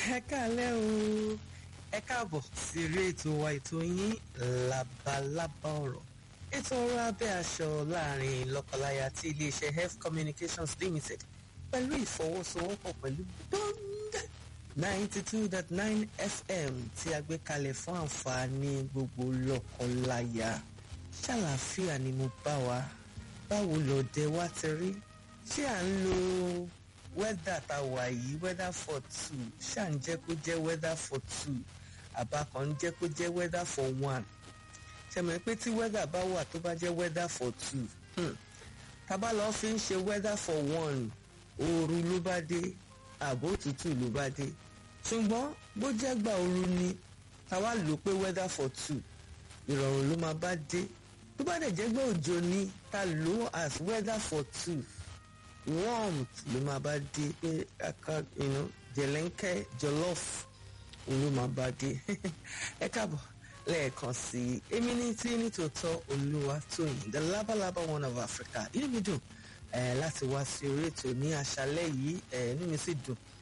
ẹ káalẹ́ o ẹ káàbọ̀ sí eré ètò wa ètò yín labalábá ọ̀rọ̀ ètò ọ̀rọ̀ abẹ́ aṣọ láàrin lọ́kọláya tí iléeṣẹ́ health communications limited pẹ̀lú ìfọwọ́sowọ́pọ̀ pẹ̀lú bond ninety two dot nine fm tí a gbé kalẹ̀ fún àǹfààní gbogbo lọ́kọláya ṣàlàáfíà ni mo bá wa báwo lọ́dẹ wa ti rí ṣé à ń lo wẹ́dà tá a wà yìí wẹ́dà for two ṣáà ń jẹ́ kó jẹ́ wẹ́dà for two àbá kan ń jẹ́ kó jẹ́ wẹ́dà for one ṣẹ̀mọ̀ pé tí wẹ́dà bá wà tó bá jẹ́ wẹ́dà for two tábà lọ́ọ́ fi ń ṣe wẹ́dà for one ooru ló bá dé àbò òtútù ló bá dé ṣùgbọ́n bó jẹ́ gbà ooru ni táwa lò pé wẹ́dà for two ìrọ̀rùn ló máa bá dé tó bá dẹ̀ jẹ́ gbà òjò ni ta lò as weather for two warmth ló máa bá dé pé aka you know, jẹlẹ́ńkẹ́ jollof ló máa bá dé ẹ káàbọ̀ lẹ́ẹ̀kan sí i èmi ní tí nítòótọ́ olúwa tóyìn the labalaba one of Africa inú mi dùn eh, láti wá sí orí ètò ní àṣálẹ́ yìí eh, inú mi sì dùn